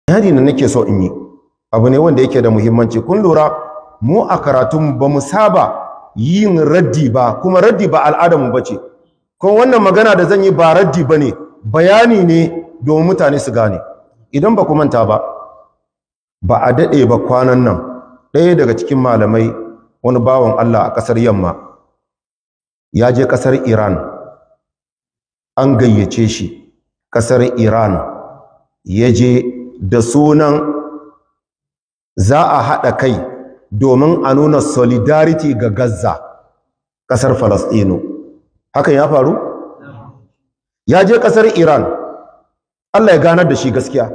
yadi da nake so in yi abu ne wanda yake da muhimmanci kun lura mu a karatun ba mu saba yin raddi ba kuma raddi ba al'adarmu ba ce kuma wannan magana da zan yi ba raddi ba ne bayani ne domin mutane su gane idan ba ku manta ba ba a daɗe ba kwanan nan ɗaya daga cikin malamai wani bawan Allah a ƙasar yamma ya je ƙasar Iran an gayyace shi ƙasar Iran ya je da sunan za a haɗa kai domin a nuna solidarity ga Gaza ƙasar Falastino hakan ya faru? ya je ƙasar Iran Allah ya ganar da shi gaskiya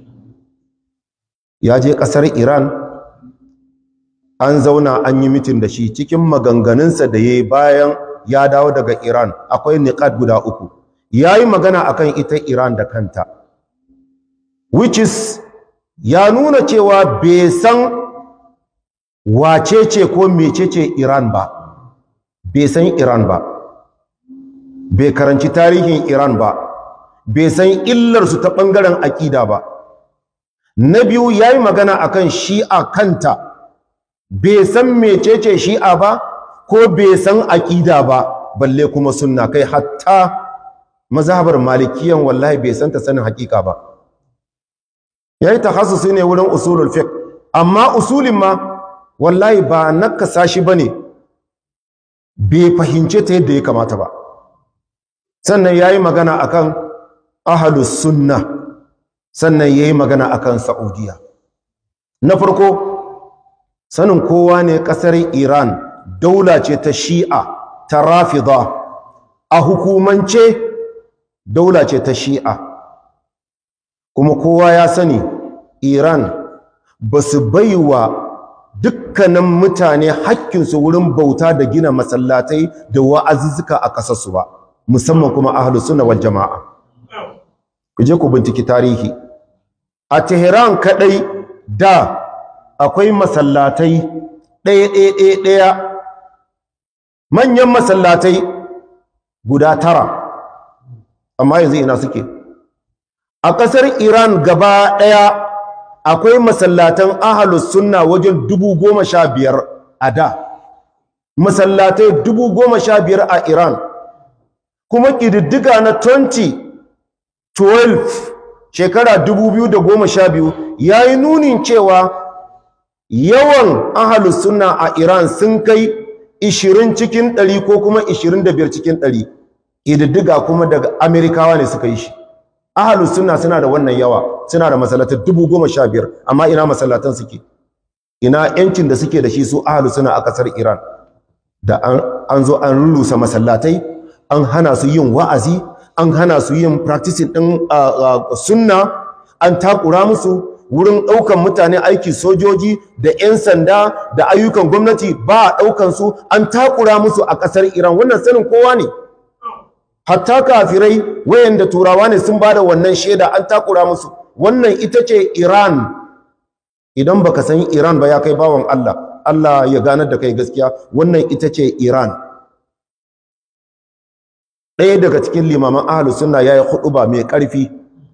ya je ƙasar Iran an zauna an yi mitin da shi cikin maganganunsa da ya yi bayan ya dawo daga Iran akwai niqad guda uku ya yi magana akan ita Iran da kanta which is ya nuna cewa bai san wacece ko mecece Iran ba bai san Iran ba bai karanci tarihin Iran ba bai san illarsu ta ɓangaren aƙida ba na biyu ya yi magana akan shi'a kanta bai san mecece shi'a ba ko bai san aƙida ba balle kuma sunna kai hatta mazhabar malikiyan wallahi bai san ta sanin hakika ba yayi takhassusi ne wurin usulul fiqh amma usulin ma wallahi ba nakasa shi bane bai fahimce ta yadda ya kamata ba sannan yayi magana akan ahlus sunna sannan yayi magana akan saudiya na farko sanin kowa ne kasar Iran daula ce ta Shi'a ta Rafida a hukumance daula ce ta Shi'a kuma kowa ya sani Iran ba su baiwa dukkanin mutane hakkinsu wurin bauta da gina masallatai da wa'azuzzuka a ƙasarsu ba musamman kuma ahlus sunna wal jama'a ku je ku binciki tarihi a Tehran kadai da akwai masallatai ɗaya ɗaya ɗaya manyan masallatai guda tara amma yanzu ina suke a ƙasar iran gaba ɗaya akwai masallatan ahalus sunna wajen dubu goma sha biyar a da masallatai dubu goma sha biyar a iran kuma ƙididdiga na 2012 shekara dubu biyu da goma sha biyu ya yi nunin cewa yawan ahalus sunna a Iran sun kai 20 cikin 100 ko kuma 25 cikin 100 ididdiga kuma daga Amerikawa ne suka yi shi ahalus sunna suna da wannan yawa suna da masallatai 15,000 amma ina masallatan suke ina yancin da suke da shi su ahalus sunna a kasar Iran da an zo an rulusa masallatai an hana su yin wa'azi an hana su yin practicing din sunna an takura musu wurin ɗaukan mutane aiki sojoji da 'yan sanda da ayyukan gwamnati ba a ɗaukansu an takura musu a ƙasar iran wannan sanin kowa ne hatta kafirai wayanda turawa ne sun ba da wannan shaida an takura musu wannan ita ce iran idan baka san iran ba ya kai bawan allah allah ya ganar da kai gaskiya wannan ita ce iran ɗaya daga cikin limaman ahalus sunna ya yi huɗuba mai ƙarfi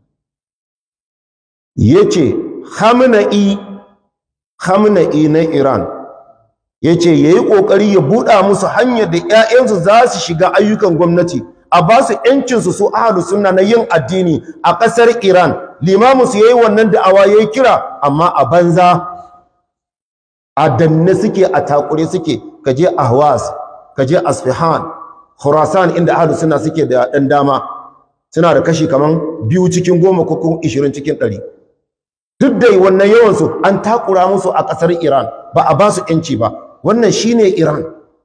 ya ce hamna'i hamna'i na iran ya ce ya yi ƙoƙari ya buɗa musu hanyar da 'ya'yansu za su shiga ayyukan gwamnati a ba su 'yancinsu su ahalu suna na yin addini a ƙasar iran limamusu ya yi wannan da'awa ya yi kira amma a banza a danne suke a takure suke kaje ahwas kaje asfihan khurasan inda ahalu suna suke da ɗan dama suna da kashi kaman biyu cikin goma ko kuma ishirin cikin ɗari duk da wannan yawansu an takura musu a ƙasar Iran ba a ba su ‘yanci ba wannan shi ne Iran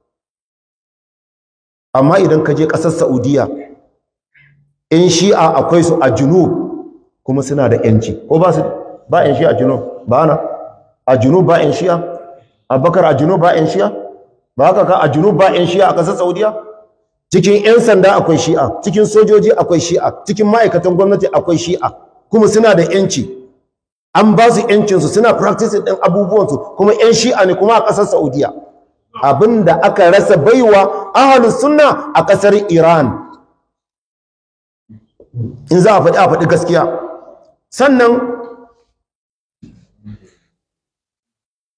amma idan ka je ƙasar Saudiya ‘yan shi'a akwai su a junub kuma suna da ‘yanci ko ba su ba ‘yan shi'a a junub ba na a junub ba ‘yan shi'a a bakar a junub ba ‘yan shi'a ba haka ka a junub ba ‘yan shi'a a ƙasar Saudiya cikin ‘yan sanda akwai shi'a cikin sojoji akwai shi'a cikin ma'aikatan gwamnati akwai shi'a kuma suna da ‘yanci an ba su ‘yancinsu suna practicing ɗin abubuwansu kuma ‘yan shi'a ne kuma a ƙasar saudiya abinda aka rasa baiwa ahalus sunna a ƙasar iran in za a faɗi a faɗi gaskiya sannan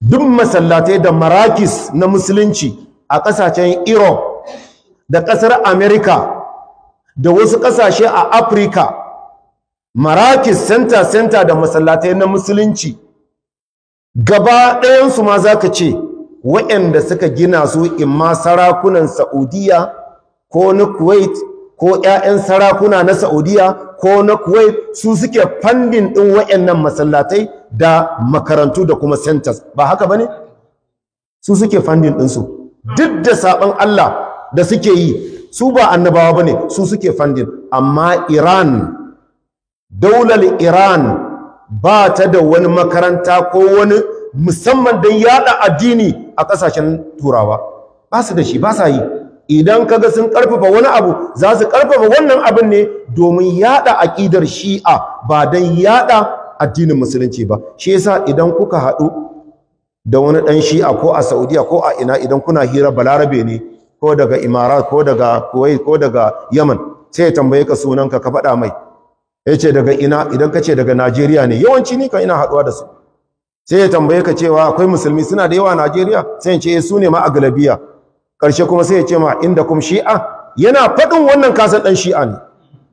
duk masallatai da marakis na musulunci a ƙasashen europe da ƙasar america da wasu ƙasashe a afirka marakis center center da masallatai na musulunci gaba ɗayansu ma za ka ce waɗanda suka gina su imma sarakunan saudiya ko na kuwait ko 'ya'yan sarakuna na saudiya ko na kuwait su suke fandin ɗin waɗannan masallatai da makarantu da kuma centers ba haka ba ne su suke fandin ɗinsu duk da saɓon allah da suke yi su ba annabawa ba ne su suke fandin amma iran daular iran ba ta da wani makaranta ko wani musamman don yada addini a kasashen turawa ba su da shi ba sa yi idan kaga sun karfafa wani abu za su karfafa wannan abin ne domin yada aƙidar shi'a ba don yada addinin musulunci ba shi yasa idan kuka haɗu da wani ɗan shi'a ko a saudiya ko a ina idan kuna hira balarabe ne ko daga imarat ko daga kuwait ko daga yaman sai ya tambaye ka sunanka ka faɗa mai ya ce daga ina idan ka ce daga najeriya ne yawanci ni ka ina haɗuwa da su sai ya tambaye ka cewa akwai musulmi suna da yawa a najeriya sai ya ce su ne ma a galabiya ƙarshe kuma sai ya ce ma inda kuma shi'a yana faɗin wannan kasan ɗan shi'a ne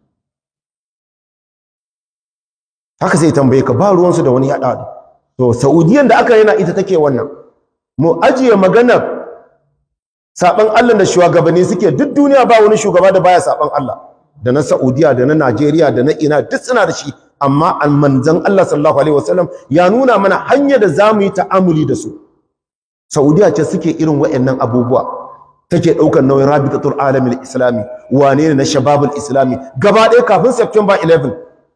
haka sai ya tambaye ka ba ruwansu da wani haɗa to saudiyan da aka yana ita take wannan mu ajiye maganar saɓan allah da shugabanni suke duk duniya ba wani shugaba da baya saɓan allah da na Saudiya da na Najeriya da na ina duk suna da shi amma almanzan Allah sallallahu alaihi wasallam ya nuna mana hanya da zamu yi ta'amuli da su Saudiya ce suke irin wayannan abubuwa take daukar nauyin Rabitatul Alamin Islami wane ne na Shababul Islami gaba ɗaya kafin September 11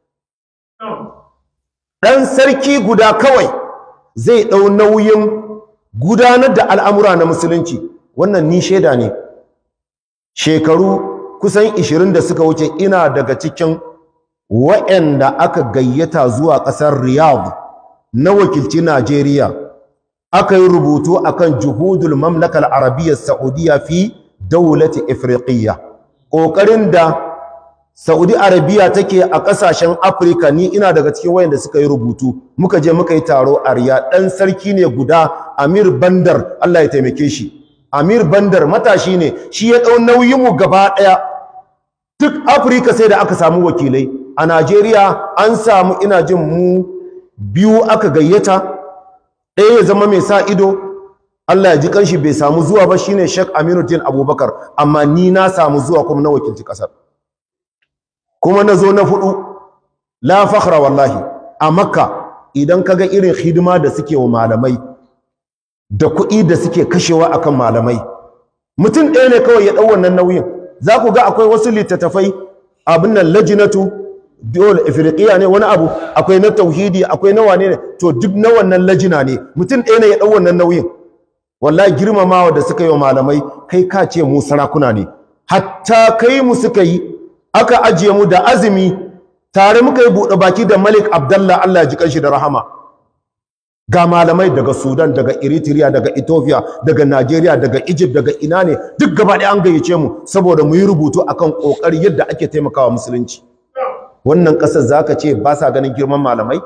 dan sarki guda kawai zai dau nauyin gudanar da al'amura na musulunci wannan ni sheda ne shekaru kusan 20 da suka wuce ina daga cikin waɗanda aka gayyata zuwa ƙasar Riyadh na wakilci Najeriya aka yi rubutu akan juhudul mamlakal arabiyyar Saudiya fi daulati Ifriqiyya ƙoƙarin da Saudi Arabiya take a ƙasashen Afirka ni ina daga cikin wayanda suka yi rubutu muka je muka yi taro a Riyadh ɗan sarki ne guda Amir Bandar Allah ya taimake shi Amir Bandar matashi ne shi ya ɗau nauyinmu gaba ɗaya duk Afirka sai da aka samu wakilai a Najeriya an samu ina jin mu biyu aka gayyata ɗaya ya zama mai sa ido Allah ya ji kanshi bai samu zuwa ba shine Sheikh Aminuddin Abubakar amma ni na samu zuwa kuma na wakilci ƙasar kuma na zo na hudu la fakhra wallahi a Makka idan kaga irin hidima da suke wa malamai da kuɗi da suke kashewa akan malamai mutum ɗaya ne kawai ya ɗau wannan nauyin za ku ga akwai wasu littattafai abin nan lajinatu dole ifriqiya ne wani abu akwai na tauhidi akwai na wane ne to duk na wannan lajina ne mutum ɗaya ne ya ɗau wannan nauyin wallahi girmamawa da suka yi wa malamai kai ka ce mu sarakuna ne hatta kai mu suka yi aka ajiye mu da azumi tare muka yi buɗe baki da malik abdallah allah ya ji kanshi da rahama ga malamai daga sudan daga eritrea daga ethiopia daga nigeria daga egypt daga ina ne duk gaba ɗaya an gayyace mu saboda mu yi rubutu akan ƙoƙari yadda ake taimakawa musulunci wannan ƙasar za ka ce ba sa ganin girman malamai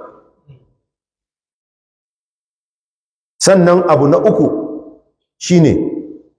sannan abu na uku shine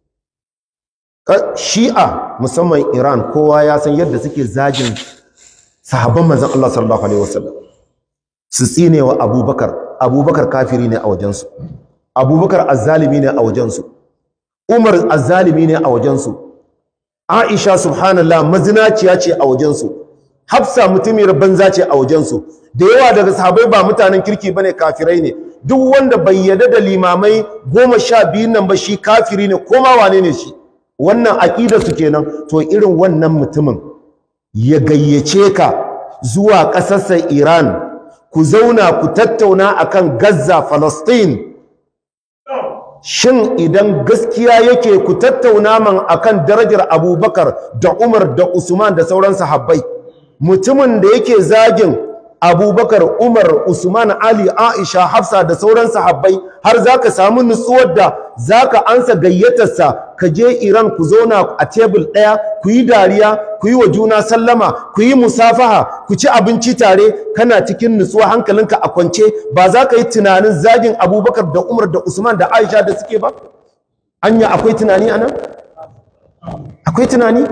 shi'a musamman iran kowa ya san yadda suke zagin sahabban manzon Allah sallallahu alaihi wasallam su tsine wa abubakar abubakar kafiri ne a wajensu abubakar azzalimi ne a wajensu umar azzalimi ne a wajensu aisha subhanallah mazinaciya ce a wajensu hafsa mutumiyar banza ce a wajensu da yawa daga sahabai ba mutanen kirki bane kafirai ne duk wanda bai yarda da limamai goma sha biyun nan ba shi kafiri ne ko ma wane ne shi wannan aƙidar su kenan to irin wannan mutumin ya gayyace ka zuwa ƙasarsa Iran ku zauna ku tattauna akan Gaza Palestine shin idan gaskiya yake ku tattauna man akan darajar Abubakar da Umar da Usman da sauran sahabbai mutumin da yake zagin abubakar umar usman ali aisha hafsa da sauran sahabbai har za ka samu nutsuwar da za ka ansa gayyatarsa ka je iran ku zauna a tebul ɗaya ku yi dariya ku yi wa juna sallama ku yi musafaha ku ci abinci tare kana cikin nutsuwa hankalinka a kwance ba za ka yi tunanin zagin abubakar da umar da usman da aisha da suke ba anya akwai tunani a nan akwai tunani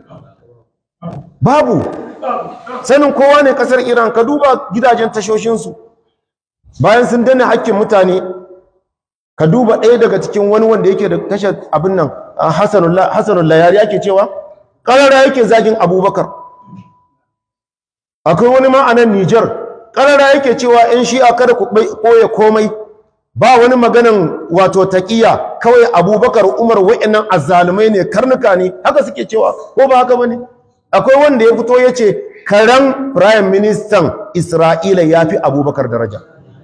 babu sanin kowa ne kasar iran ka duba gidajen tashoshinsu bayan sun dana hakkin mutane ka duba ɗaya daga cikin wani wanda yake da tashar abin nan hassanun layari yake cewa ƙarara yake zagin abubakar akwai wani ma a nan nijar ƙarara yake cewa 'yan shi'a kada ku ɓoye komai ba wani maganan wato taƙiya kawai abubakar umar wa'annan azzalumai ne karnuka ne haka suke cewa ko ba haka ba ne akwai wanda ya fito ya ce karen prime ministan isra'ila ya fi abubakar daraja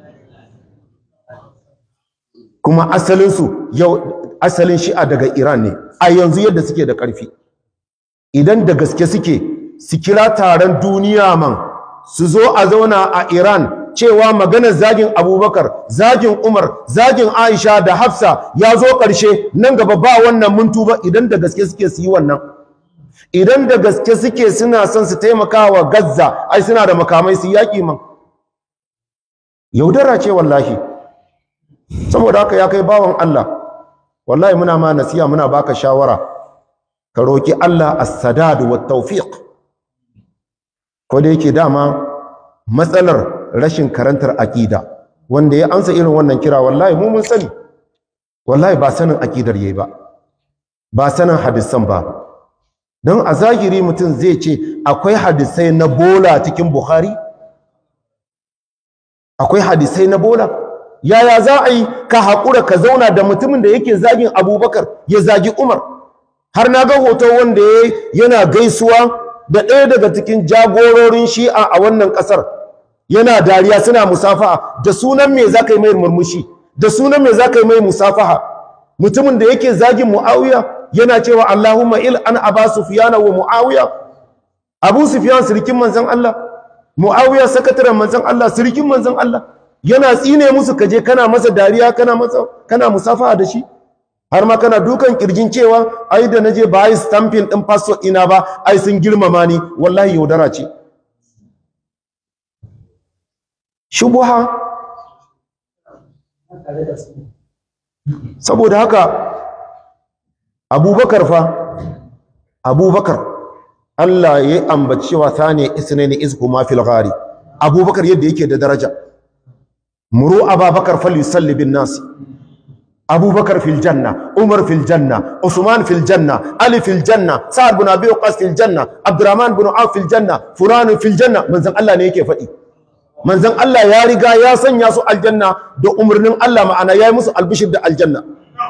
kuma asalinsu yau asalin shi'a daga iran ne a yanzu yadda suke da ƙarfi idan da gaske suke su kira taron duniya man su zo a zauna a iran cewa maganar zagin abubakar zagin umar zagin aisha da hafsa ya zo ƙarshe nan gaba ba wannan muntu ba idan da gaske suke su yi wannan idan da gaske suke suna son su taimaka wa Gaza ai suna da makamai su yaƙi man yaudara ce wallahi saboda haka ya kai bawan Allah wallahi muna ma nasiya muna baka shawara ka roki Allah as-sadad wa tawfiq ko da yake dama matsalar rashin karantar aqida wanda ya amsa irin wannan kira wallahi mu mun sani wallahi ba sanin aqidar yayi ba ba sanin hadisan ba don a zahiri mutum zai ce akwai hadisai na bola cikin buhari akwai hadisai na bola yaya za a yi ka haƙura ka zauna da mutumin da yake zagin abubakar ya zagi umar har na ga hoton wanda ya yana gaisuwa da ɗaya daga cikin jagororin shi'a a wannan ƙasar yana dariya suna musafaha da sunan me za ka yi mai murmushi da sunan me za ka yi mai musafaha mutumin da yake zagin mu'awiya yana cewa Allahumma il an aba sufyana wa muawiya abu sufyan sirkin manzon Allah muawiya sakataren manzon Allah sirkin manzon Allah yana tsine musu kaje kana masa dariya kana masa kana musafaha da shi har ma kana dukan kirjin cewa ai da naje ba ai stamping din passport ina ba ai sun girmama ni wallahi yaudara ce shubuha saboda haka abubakar fa abubakar Allah ya ambaci cewa thani isnaini izhuma fil ghari abubakar yadda yake da daraja muru ababakar falyusalli bin nas abubakar fil janna umar fil janna usman fil janna ali fil janna sa'ad bin abi waqas fil janna abdurrahman bin auf fil janna fulan fil janna manzon Allah ne yake faɗi manzon Allah ya riga ya sanya su aljanna da umarnin Allah ma'ana yayi musu albishir da aljanna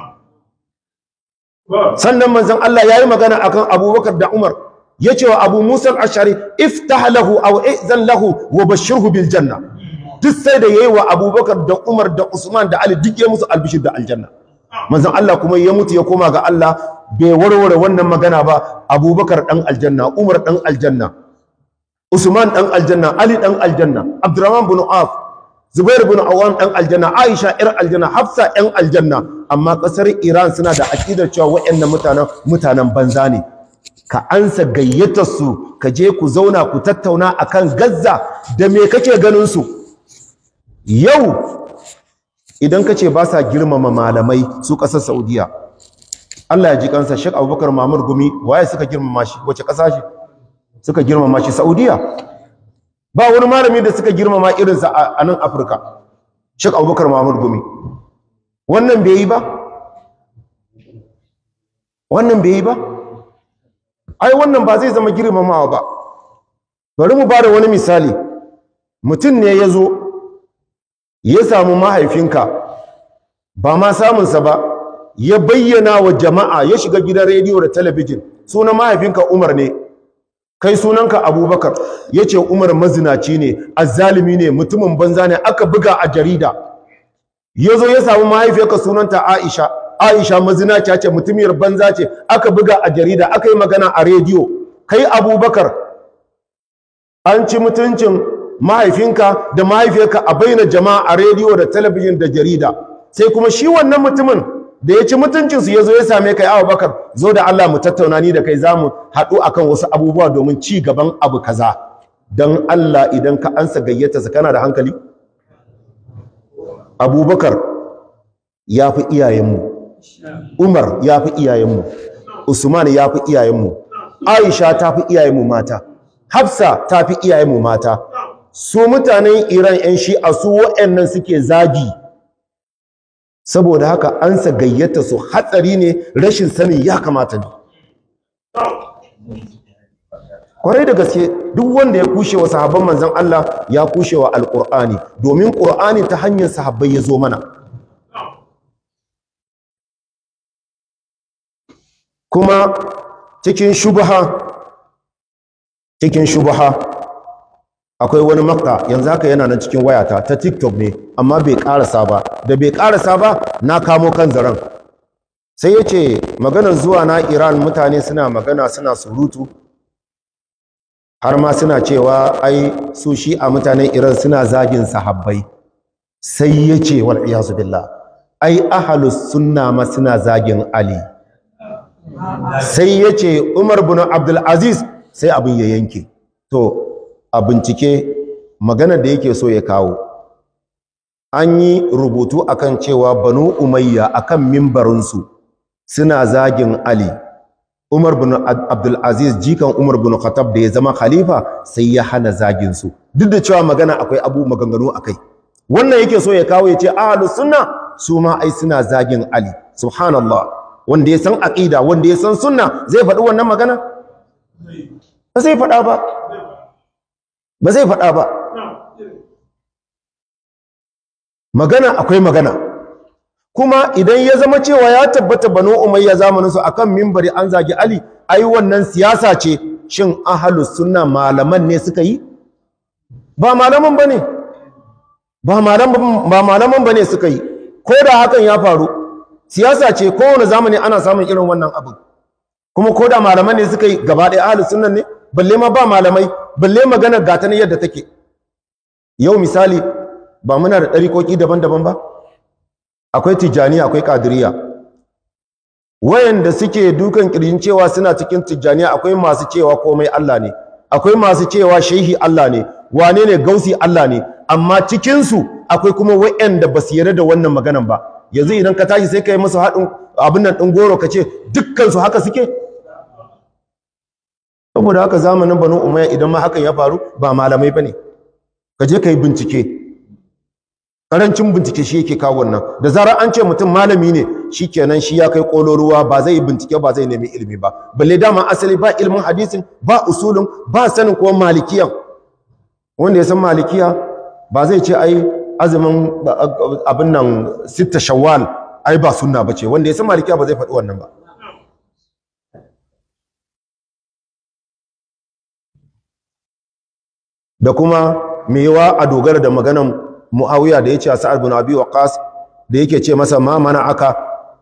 sannan manzon Allah yayi magana akan Abubakar da Umar yace wa Abu Musa al-Ash'ari iftah lahu aw izan lahu wa bashirhu bil janna duk sai da yayi wa Abubakar da Umar da Usman da Ali duk ya musu albishir da aljanna manzon Allah kuma ya mutu ya koma ga Allah bai warware wannan magana ba Abubakar dan aljanna Umar dan aljanna Usman dan aljanna Ali dan aljanna Abdurrahman bin Auf Zubair bin Awam dan aljanna Aisha ir aljanna Hafsa yan aljanna amma kasar Iran suna da akidar cewa wayannan mutanen mutanen banza ne ka ansa gayyatar su ka je ku zauna ku tattauna akan Gaza da me kake ganin su yau idan kace ba sa girmama malamai su kasar Saudiya Allah ya ji kansa Sheikh Abubakar Mamur Gumi waye suka girmama shi wace kasa shi suka girmama shi Saudiya ba wani malami da suka girmama irinsa a nan Afirka Sheikh Abubakar Mahmud Gumi wannan bai yi ba wannan bai yi ba ai wannan ba zai zama girmamawa ba bari mu bada wani misali mutum ne ya zo ya samu mahaifinka ba ma samunsa ba ya bayyana wa jama'a ya shiga gidan rediyo da talabijin sunan mahaifinka Umar ne kai sunanka abubakar ya ce umar mazinaci ne azzalimi ne mutumin banza ne aka buga a jarida ya zo ya samu mahaifiyarka sunanta aisha aisha mazinaciya ce mutumiyar banza ce aka buga a jarida aka yi magana a rediyo kai abubakar an ci mutuncin mahaifinka da mahaifiyarka a baina jama'a a rediyo da talabijin da jarida sai kuma shi wannan mutumin da ya ci mutuncinsu ya zo ya same ka yawa bakar zo da Allah mu tattauna ni da kai za mu haɗu akan wasu abubuwa domin ci gaban abu kaza don Allah idan ka ansa gayyata sa kana da hankali abubakar ya fi iyayenmu umar ya fi iyayenmu usman ya fi iyayenmu aisha ta fi iyayenmu mata hafsa ta fi iyayenmu mata su mutanen iran 'yan shi'a su waɗannan suke zagi saboda haka ansa gayyata su hatsari ne rashin sani ya kamata ne kwarai da gaske duk wanda ya kushe wa sahabban manzan Allah ya kushe wa alƙur'ani domin ƙur'ani ta hanyar sahabbai ya zo mana kuma cikin shubaha cikin shubaha akwai wani makta yanzu haka yana nan cikin wayata ta tiktok ne amma bai karasa ba da bai karasa ba na kamo kan zaren sai ya ce maganar zuwa na iran mutane suna magana suna surutu har ma suna cewa ai su shi a mutanen iran suna zagin sahabbai sai ya ce wal iyazu billah ai ahalus sunna ma suna zagin ali sai ya ce umar bin abdulaziz sai abin ya yanke to a bincike magana da yake so ya kawo an yi rubutu akan cewa banu umayya akan mimbarinsu suna zagin ali umar bin abdulaziz jikan umar bin khattab da ya zama khalifa sai ya hana zaginsu duk da cewa magana akwai abu maganganu akai wannan yake so ya kawo ya ce ahlus sunna su ma ai suna zagin ali subhanallah wanda ya san aqida wanda ya san sunna zai faɗi wannan magana ba zai faɗa ba ba zai faɗa ba magana akwai magana kuma idan ya zama cewa ya tabbata banu umayya zamaninsu akan mimbari an zagi ali ai wannan siyasa ce shin ahlus sunna malaman ne suka yi ba malaman bane ba malaman ba malaman bane suka yi ko da hakan ya faru siyasa ce kowane zamani ana samun irin wannan abin kuma ko da malaman ne suka yi gaba ɗaya ahlus sunna ne balle ma ba malamai balle magana gata ne yadda take yau misali ba muna da ɗarikoki daban-daban ba akwai tijjani akwai kadiriya wayanda suke dukan kirjin cewa suna cikin tijjaniya akwai masu cewa komai Allah ne akwai masu cewa shehi Allah ne wane ne gausi Allah ne amma cikinsu akwai kuma wayanda ba su yarda da wannan maganan ba yanzu idan ka tashi sai ka yi musu haɗin abin nan ɗin goro ka ce dukkansu haka suke saboda haka zamanin banu umayya idan ma hakan ya faru ba malamai bane ka je ka yi bincike karancin bincike shi yake kawo wannan da zarar an ce mutum malami ne shikenan shi ya kai kololuwa ba zai yi bincike ba zai nemi ilimi ba balle dama asali ba ilimin hadisin ba usulun ba sanin kuma malikiyan wanda ya san malikiya ba zai ce ai azumin abin nan sitta shawwal ai ba sunna bace wanda ya san malikiya ba zai faɗi wannan ba da kuma mewa a dogara da maganan muawiya da ya ce a sa'ad bin abi waqas da yake ce masa ma mana aka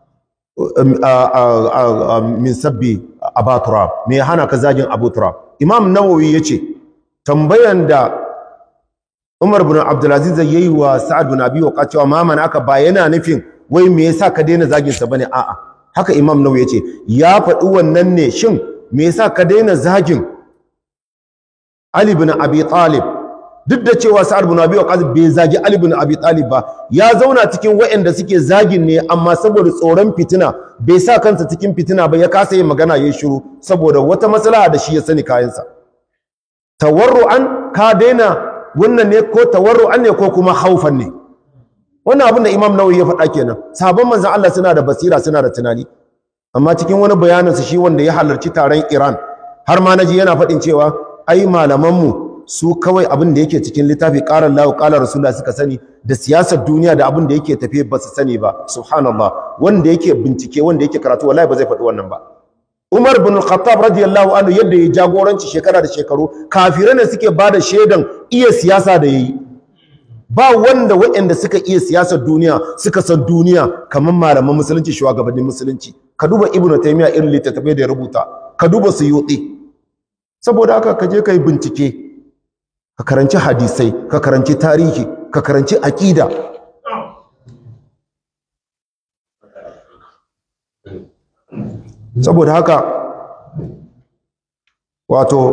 min sabbi abu turab me hana ka zagin abu turab imam nawawi ya ce tambayan da umar bin abdulaziz zai yi wa sa'ad bin abi waqas cewa ma mana aka ba yana nufin wai me yasa ka daina zagin sa bane a'a haka imam nawawi ya ce ya faɗi wannan ne shin me yasa ka daina zagin Ali bin Abi Talib duk da cewa Sa'ad bin Abi Waqqas bai zagi Ali bin Abi Talib ba ya zauna cikin waɗanda suke zagin ne amma saboda tsoron fitina bai sa kansa cikin fitina ba ya kasa yin magana yayin shiru saboda wata maslaha da shi ya sani kayansa tawarru'an ka daina wannan ne ko tawarru'an ne ko kuma haufan ne wannan abin da Imam Nawawi ya faɗa kenan sabon manzon Allah suna da basira suna da tunani amma cikin wani bayaninsa shi wanda ya halarci taron Iran har ma naji yana faɗin cewa ai malamanmu su kawai abin da yake cikin littafi ƙarar lawo ƙalar rasulullah suka sani da siyasar duniya da abin da yake tafe ba su sani ba subhanallah wanda yake bincike wanda yake karatu wallahi ba zai faɗi wannan ba Umar bin Khattab radiyallahu anhu yadda ya jagoranci shekara da shekaru kafirai ne suke ba da shaidan iya siyasa da yayi ba wanda waɗanda suka iya siyasar duniya suka san duniya kamar malaman musulunci shugabannin musulunci ka duba Ibn Taymiyyah irin littattafai da ya rubuta ka duba Suyuti saboda haka ka je ka yi bincike ka karanci hadisai ka karanci tarihi ka karanci aƙida saboda haka wato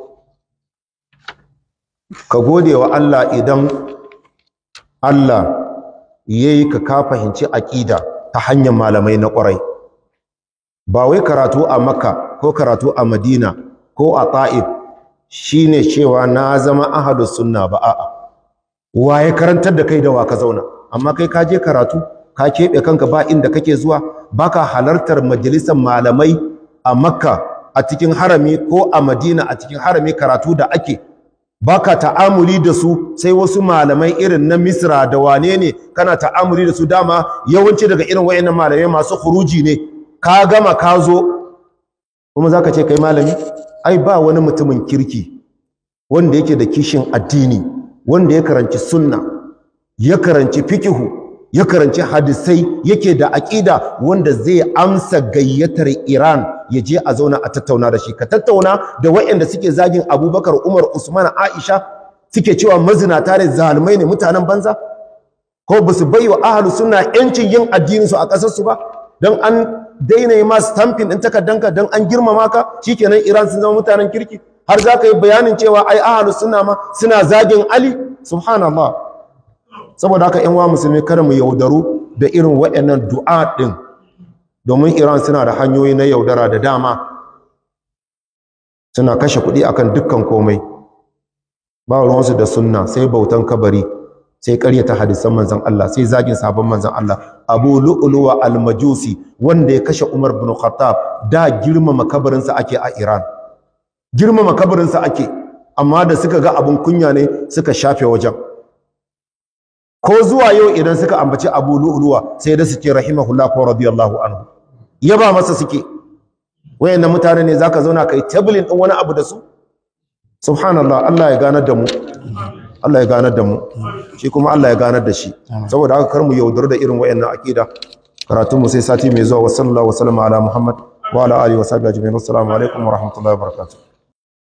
ka gode wa Allah idan Allah ya yi ka ka fahimci aƙida ta hanyar malamai na ƙwarai ba wai karatu a makka ko karatu a madina ko a ta'ib shi ne cewa na zama ahadus sunna ba a'a wa ya karantar da kai da wa ka zauna amma kai ka je karatu ka keɓe kanka ba inda kake zuwa baka halartar majalisar malamai a makka a cikin harami ko a madina a cikin harami karatu da ake baka ta'amuli da su sai wasu malamai irin na misra da wane ne kana ta'amuli da su dama yawanci daga irin wayannan malamai masu huruji ne ka gama ka zo kuma zaka ce kai malami ai ba wani mutumin kirki wanda yake da kishin addini wanda ya karanci sunna ya karanci fikihu ya karanci hadisai yake da aƙida wanda zai amsa gayyatar Iran ya je a zauna a tattauna da shi ka tattauna da waɗanda suke zagin Abubakar Umar Usman Aisha suke cewa mazinata ne zalumai ne mutanen banza ko ba su baiwa ahlu sunna yancin yin addinin su a ƙasar su ba dan an daina yi masu stamping din takardanka dan an girmama ka shikenan Iran sun zama mutanen kirki har za ka yi bayanin cewa ai ahlu sunna ma suna zagin Ali subhanallah saboda haka yan wa musulmi kada mu yaudaru da irin waɗannan du'a ɗin domin iran suna da hanyoyi na yaudara da dama suna kashe kuɗi akan dukkan komai ba ruwansu da sunna sai bautan kabari sai ƙaryata hadisan manzan Allah sai zagin sabon manzan Allah abu lu'uluwa almajusi wanda ya kashe umar bin khattab da girmama kabarinsa ake a iran girmama kabarinsa ake amma da suka ga abin kunya ne suka shafe wajen ko zuwa yau idan suka ambaci abu lu'luwa sai da su ce rahimahullah ko radiyallahu anhu yaba masa suke wayannan mutane ne zaka zauna kai tabulin din wani abu da su subhanallah Allah ya ganar da mu Allah ya ganar da mu shi kuma Allah ya ganar da shi saboda haka kar mu yaudar da irin wayannan akida karatun mu sai sati mai zuwa wa sallallahu wa sallama ala muhammad wa ala alihi wa sahbihi ajma'in assalamu alaikum wa rahmatullahi wa barakatuh